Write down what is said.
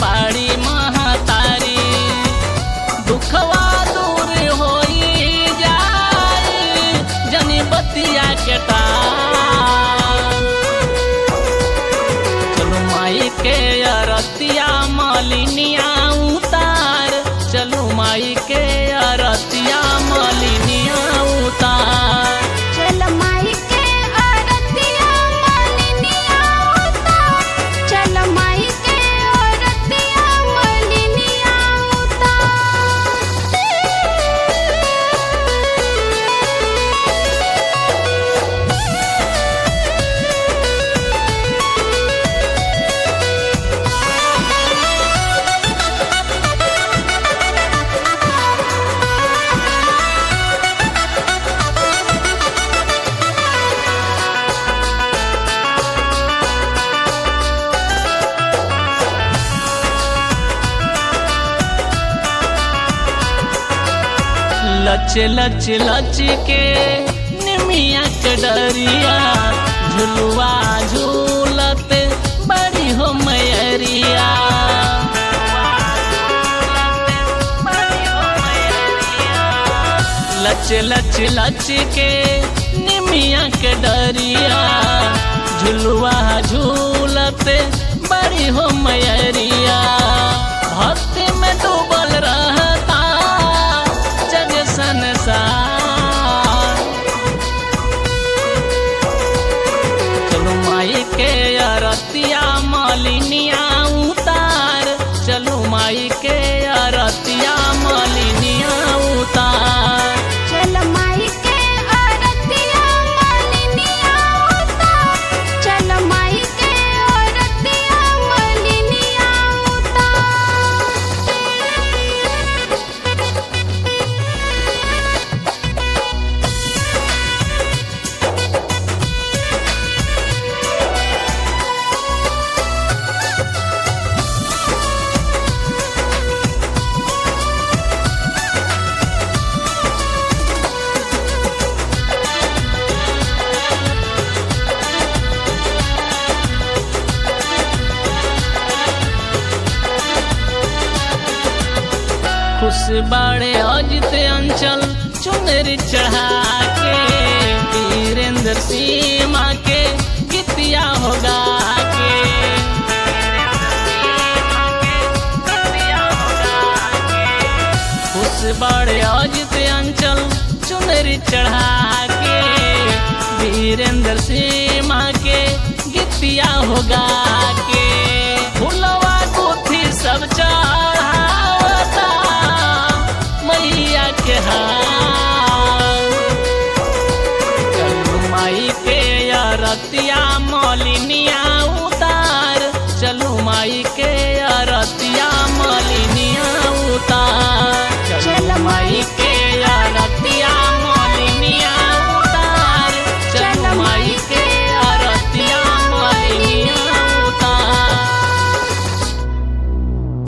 बाड़ी महतारी दुखवा दूर होई जाई जनी बतिया के तार चलो माई के अरतिया मलिनिया उतार चलो माई के अरतिया मलिनिया उतार चल माई के औरतिया मलिनिया उतार चल माई के औरतिया मलिनिया लच लच लच के निमिया के डरिया झुलुआ झूलत बड़ी हो मैरिया लच लच लच के निमिया के डरिया झुलुआ झूलत बड़ी हो मैरिया भक्ति में डूबल रहता जग संसार चलो माई के अरतिया मालिनिया उतार चलो माई के अरतिया मालिनिया उतार चल माई के औरतिया मलिनिया उतार चल माई के औरतिया मलिनिया खुश बाड़े अजित अंचल चुनर चढ़ा के वीरेंद्र सीमा के गीतिया होगा के खुश बाड़े अजित अंचल चुनर चढ़ा के वीरेंद्र सीमा के गीतिया होगा के फुलवा गुथी सब चढ़ावता मैया के हार चलू माई के अरतिया मलिनिया